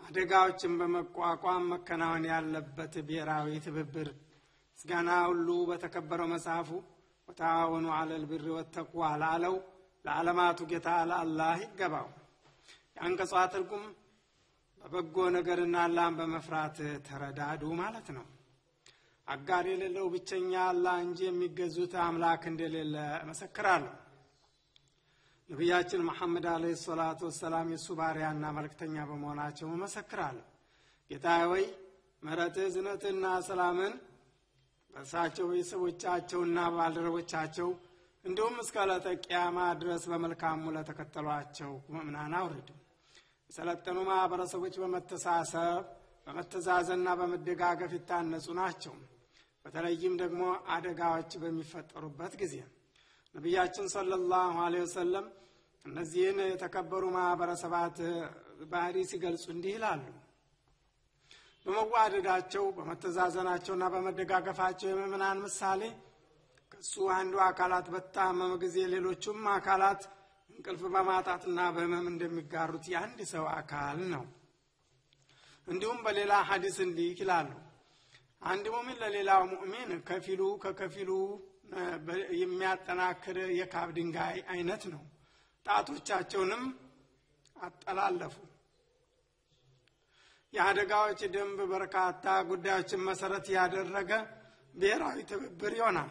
አደጋዎችን በመቋቋም መከናወን ያለበት ብሔራዊ ትብብር ምስጋና ሁሉ በተከበረው መጽሐፉ ወተዓወኑ አለል ብሪ ወተቅዋ ላለው ለዓለማቱ ጌታ ለአላህ ይገባው። የአንቀጿ ትርጉም በበጎ ነገርና አላህን በመፍራት ተረዳዱ ማለት ነው። አጋር የሌለው ብቸኛ አላህ እንጂ የሚገዙት አምላክ እንደሌለ እመሰክራለሁ። ነቢያችን መሐመድ አለይሂ ሰላቱ ወሰላም የእሱ ባሪያና መልእክተኛ በመሆናቸው እመሰክራለሁ። ጌታ ወይ ምሕረትህ እዝነትህና ሰላምን በእርሳቸው ቤተሰቦቻቸውና ባልደረቦቻቸው እንዲሁም እስከ ዕለተ ቂያማ ድረስ በመልካሙ ለተከተሏቸው ምእምናን አውርድ። የሰለጠኑ ማህበረሰቦች በመተሳሰብ በመተዛዘንና በመደጋገፍ ይታነጹ ናቸው። በተለይም ደግሞ አደጋዎች በሚፈጠሩበት ጊዜ ነቢያችን ሰለላሁ ዐለይሂ ወሰለም እነዚህን የተከበሩ ማህበረሰባት ባህሪ ሲገልጹ እንዲህ ይላሉ። በመዋደዳቸው በመተዛዘናቸውና በመደጋገፋቸው የምእምናን ምሳሌ ከሱ አንዱ አካላት በታመመ ጊዜ ሌሎቹም አካላት እንቅልፍ በማጣትና በህመም እንደሚጋሩት የአንድ ሰው አካል ነው። እንዲሁም በሌላ ሐዲስ እንዲህ ይላሉ። አንድ ሙሚን ለሌላው ሙእሚን ከፊሉ ከከፊሉ የሚያጠናክር የካብ ድንጋይ አይነት ነው። ጣቶቻቸውንም አጠላለፉ። የአደጋዎች ደንብ በርካታ ጉዳዮችን መሰረት ያደረገ ብሔራዊ ትብብር ይሆናል።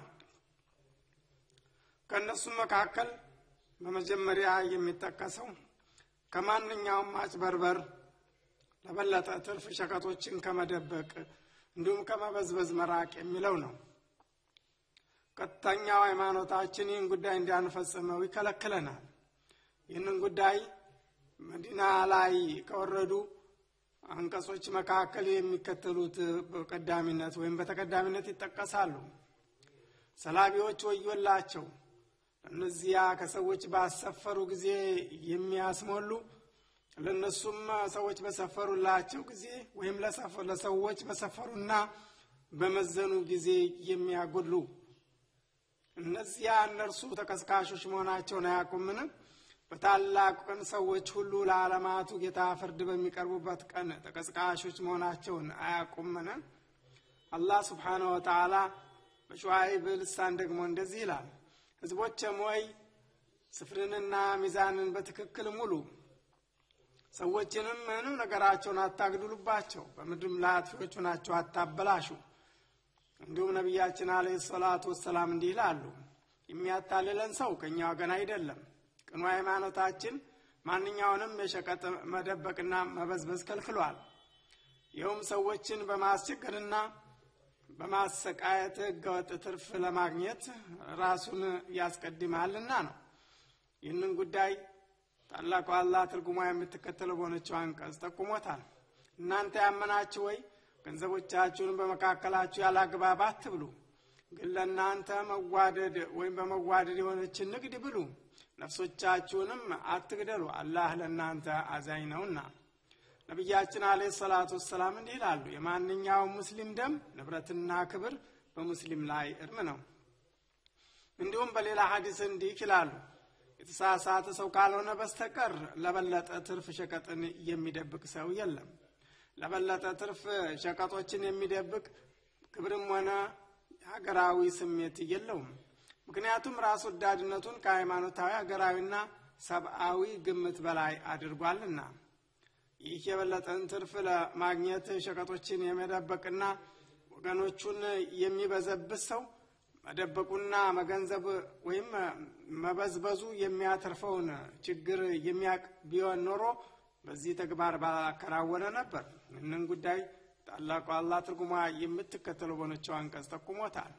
ከእነሱም መካከል በመጀመሪያ የሚጠቀሰው ከማንኛውም ማጭበርበር ለበለጠ ትርፍ ሸቀጦችን ከመደበቅ እንዲሁም ከመበዝበዝ መራቅ የሚለው ነው። ቀጥተኛው ሃይማኖታችን ይህን ጉዳይ እንዳንፈጽመው ይከለክለናል። ይህንን ጉዳይ መዲና ላይ ከወረዱ አንቀጾች መካከል የሚከተሉት በቀዳሚነት ወይም በተቀዳሚነት ይጠቀሳሉ። ሰላቢዎች ወዮላቸው፣ እነዚያ ከሰዎች ባሰፈሩ ጊዜ የሚያስሞሉ ለእነሱም ሰዎች በሰፈሩላቸው ጊዜ ወይም ለሰዎች በሰፈሩና በመዘኑ ጊዜ የሚያጎድሉ እነዚያ እነርሱ ተቀስቃሾች መሆናቸውን አያውቁምን? በታላቁ ቀን ሰዎች ሁሉ ለዓለማቱ ጌታ ፍርድ በሚቀርቡበት ቀን ተቀስቃሾች መሆናቸውን አያውቁምን? አላህ ስብሓነሁ ወተዓላ በሸዋይብ ልሳን ደግሞ እንደዚህ ይላል፣ ሕዝቦችም ሆይ ስፍርንና ሚዛንን በትክክል ሙሉ፣ ሰዎችንም ምንም ነገራቸውን አታግድሉባቸው፣ በምድርም ላይ አጥፊዎች ናቸው አታበላሹ። እንዲሁም ነቢያችን አለይሂ ሰላቱ ወሰላም እንዲህ ይላሉ፣ የሚያታልለን ሰው ከእኛ ወገን አይደለም። ቅኑ ሃይማኖታችን ማንኛውንም የሸቀጥ መደበቅና መበዝበዝ ከልክሏል። ይኸውም ሰዎችን በማስቸገርና በማሰቃየት ህገወጥ ትርፍ ለማግኘት ራሱን ያስቀድማልና ነው። ይህንን ጉዳይ ታላቁ አላህ ትርጉሟ የምትከተለው በሆነችው አንቀጽ ጠቁሞታል። እናንተ ያመናችሁ ወይ ገንዘቦቻችሁን በመካከላችሁ ያለ አግባብ አትብሉ፣ ግን ለእናንተ መዋደድ ወይም በመዋደድ የሆነችን ንግድ ብሉ፣ ነፍሶቻችሁንም አትግደሉ፣ አላህ ለእናንተ አዛኝ ነውና። ነቢያችን አለይሂ ሰላቱ ወሰላም እንዲህ ይላሉ፣ የማንኛውም ሙስሊም ደም ንብረትና ክብር በሙስሊም ላይ እርም ነው። እንዲሁም በሌላ ሐዲስ እንዲህ ይላሉ፣ የተሳሳተ ሰው ካልሆነ በስተቀር ለበለጠ ትርፍ ሸቀጥን የሚደብቅ ሰው የለም። ለበለጠ ትርፍ ሸቀጦችን የሚደብቅ ክብርም ሆነ ሀገራዊ ስሜት የለውም። ምክንያቱም ራስ ወዳድነቱን ከሃይማኖታዊ ሀገራዊና ሰብአዊ ግምት በላይ አድርጓልና። ይህ የበለጠን ትርፍ ለማግኘት ሸቀጦችን የመደበቅና ወገኖቹን የሚበዘብዝ ሰው መደበቁና መገንዘብ ወይም መበዝበዙ የሚያተርፈውን ችግር የሚያቅ ቢሆን ኖሮ በዚህ ተግባር ባላከናወነ ነበር። ይህንን ጉዳይ ታላቁ አላህ ትርጉሟ የምትከተለው በሆነችው አንቀጽ ጠቁሞታል።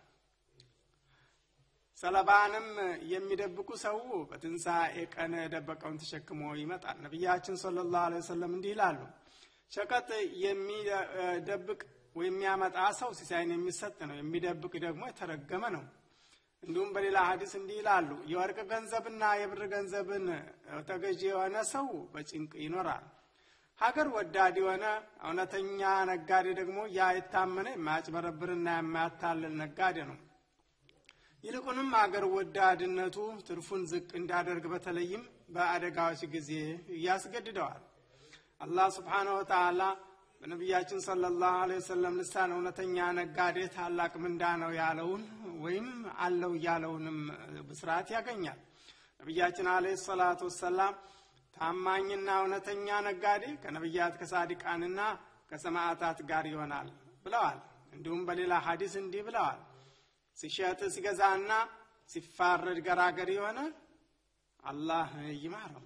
ሰለባንም የሚደብቁ ሰው በትንሣኤ ቀን የደበቀውን ተሸክሞ ይመጣል። ነቢያችን ሰለላሁ ዐለይሂ ወሰለም እንዲህ ይላሉ፣ ሸቀጥ የሚደብቅ ወይም የሚያመጣ ሰው ሲሳይን የሚሰጥ ነው፣ የሚደብቅ ደግሞ የተረገመ ነው። እንዲሁም በሌላ ሀዲስ እንዲህ ይላሉ፣ የወርቅ ገንዘብና የብር ገንዘብን ተገዢ የሆነ ሰው በጭንቅ ይኖራል። ሀገር ወዳድ የሆነ እውነተኛ ነጋዴ ደግሞ ያ የታመነ የማያጭበረብርና የማያታልል ነጋዴ ነው። ይልቁንም አገር ወዳድነቱ ትርፉን ዝቅ እንዳደርግ በተለይም በአደጋዎች ጊዜ ያስገድደዋል። አላህ ስብሓነ ወተዓላ በነቢያችን ሰለላሁ ዐለይሂ ወሰለም ልሳን እውነተኛ ነጋዴ ታላቅ ምንዳ ነው ያለውን ወይም አለው ያለውንም ብስራት ያገኛል። ነቢያችን ዐለይሂ ሰላቱ ወሰላም ታማኝና እውነተኛ ነጋዴ ከነቢያት ከሳዲቃንና ከሰማዕታት ጋር ይሆናል ብለዋል። እንዲሁም በሌላ ሐዲስ እንዲህ ብለዋል። ሲሸጥ ሲገዛና ሲፋረድ ገራገር የሆነ አላህ ይማረው።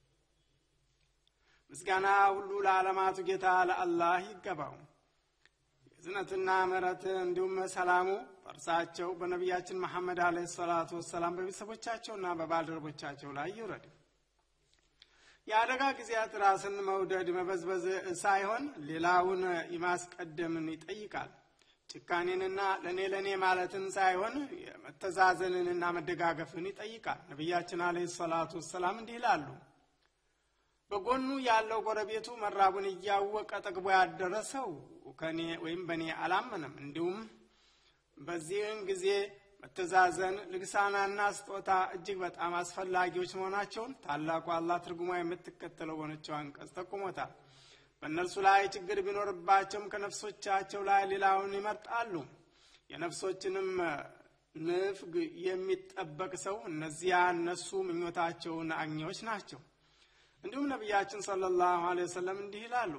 ምስጋና ሁሉ ለዓለማቱ ጌታ ለአላህ ይገባው። የዝነትና ምሕረት እንዲሁም ሰላሙ በእርሳቸው በነቢያችን መሐመድ አለይሂ ሰላቱ ወሰላም በቤተሰቦቻቸውና በባልደረቦቻቸው ላይ ይውረድ። የአደጋ ጊዜያት ራስን መውደድ መበዝበዝ ሳይሆን ሌላውን የማስቀደምን ይጠይቃል። ጭካኔንና ለእኔ ለእኔ ማለትን ሳይሆን መተዛዘንንና መደጋገፍን ይጠይቃል። ነቢያችን አለይሂ ሰላቱ ወሰላም እንዲህ ይላሉ በጎኑ ያለው ጎረቤቱ መራቡን እያወቀ ጠግቦ ያደረሰው ከኔ ወይም በእኔ አላመነም። እንዲሁም በዚህን ጊዜ መተዛዘን፣ ልግሳናና ስጦታ እጅግ በጣም አስፈላጊዎች መሆናቸውን ታላቁ አላህ ትርጉማ የምትከተለው በሆነችው አንቀጽ ጠቁሞታል። በእነርሱ ላይ ችግር ቢኖርባቸውም ከነፍሶቻቸው ላይ ሌላውን ይመርጣሉ። የነፍሶችንም ንፍግ የሚጠበቅ ሰው እነዚያ እነሱ ምኞታቸውን አግኚዎች ናቸው። እንዲሁም ነቢያችን ሰለላሁ ዐለይሂ ወሰለም እንዲህ ይላሉ፣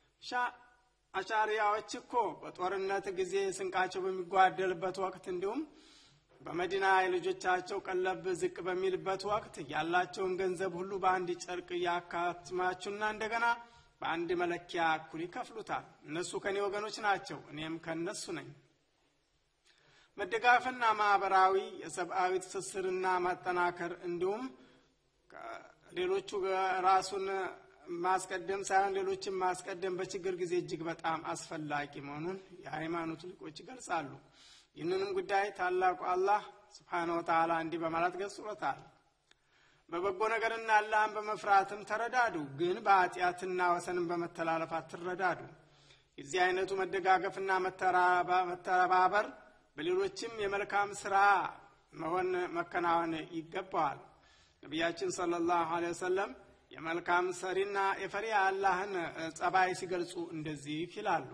አሻሪያዎች እኮ በጦርነት ጊዜ ስንቃቸው በሚጓደልበት ወቅት እንዲሁም በመዲና የልጆቻቸው ቀለብ ዝቅ በሚልበት ወቅት ያላቸውን ገንዘብ ሁሉ በአንድ ጨርቅ ያካትማቹና እንደገና በአንድ መለኪያ እኩል ይከፍሉታል። እነሱ ከእኔ ወገኖች ናቸው፣ እኔም ከእነሱ ነኝ። መደጋፈና ማህበራዊ የሰብአዊ ትስስርና ማጠናከር እንዲሁም ሌሎቹ ራሱን ማስቀደም ሳይሆን ሌሎችን ማስቀደም በችግር ጊዜ እጅግ በጣም አስፈላጊ መሆኑን የሃይማኖቱ ሊቆች ይገልጻሉ። ይህንንም ጉዳይ ታላቁ አላህ ስብሓነ ወተዓላ እንዲህ በማለት ገልጾታል። በበጎ ነገርና አላህን በመፍራትም ተረዳዱ፣ ግን በኃጢአትና ወሰንን በመተላለፍ አትረዳዱ። የዚህ አይነቱ መደጋገፍና መተባበር በሌሎችም የመልካም ስራ መሆን መከናወን ይገባዋል። ነቢያችን ሰለላሁ ዐለይሂ ወሰለም የመልካም ሰሪና የፈሪ አላህን ጸባይ ሲገልጹ እንደዚህ ይላሉ።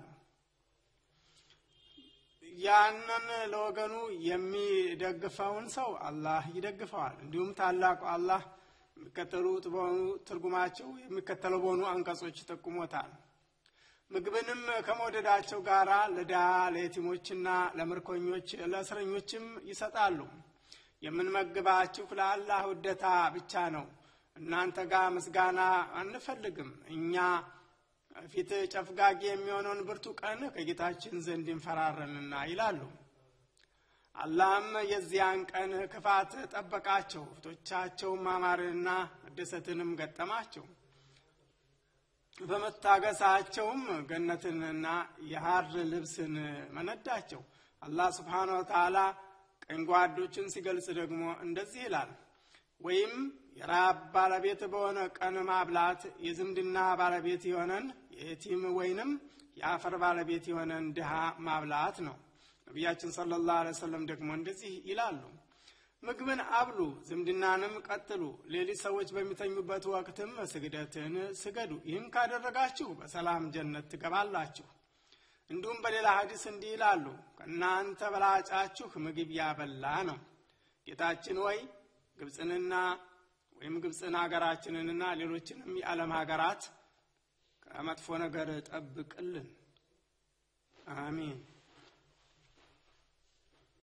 ያንን ለወገኑ የሚደግፈውን ሰው አላህ ይደግፈዋል። እንዲሁም ታላቁ አላህ የሚከተሉት በሆኑ ትርጉማቸው የሚከተለው በሆኑ አንቀጾች ይጠቁሞታል። ምግብንም ከመውደዳቸው ጋር ለድሃ ለየቲሞችና ለምርኮኞች ለእስረኞችም ይሰጣሉ። የምንመግባችሁ ለአላህ ውደታ ብቻ ነው። እናንተ ጋር ምስጋና አንፈልግም። እኛ ፊት ጨፍጋጊ የሚሆነውን ብርቱ ቀን ከጌታችን ዘንድ እንፈራረንና ይላሉ። አላህም የዚያን ቀን ክፋት ጠበቃቸው፣ ፊቶቻቸውም ማማርንና መደሰትንም ገጠማቸው። በመታገሳቸውም ገነትንና የሐር ልብስን መነዳቸው። አላህ ስብሓነ ወተዓላ ቀኝ ጓዶችን ሲገልጽ ደግሞ እንደዚህ ይላል። ወይም የራብ ባለቤት በሆነ ቀን ማብላት የዝምድና ባለቤት የሆነን የቲም ወይንም የአፈር ባለቤት የሆነን ድሃ ማብላት ነው። ነቢያችን ሰለላሁ ዐለይሂ ወሰለም ደግሞ እንደዚህ ይላሉ። ምግብን አብሉ፣ ዝምድናንም ቀጥሉ፣ ሌሊት ሰዎች በሚተኙበት ወቅትም ስግደትን ስገዱ። ይህም ካደረጋችሁ በሰላም ጀነት ትገባላችሁ። እንዲሁም በሌላ ሐዲስ እንዲህ ይላሉ፣ ከእናንተ በላጫችሁ ምግብ ያበላ ነው። ጌታችን ወይ ግብፅንና ወይም ግብፅን ሀገራችንንና ሌሎችንም የዓለም ሀገራት ከመጥፎ ነገር ጠብቅልን። አሚን።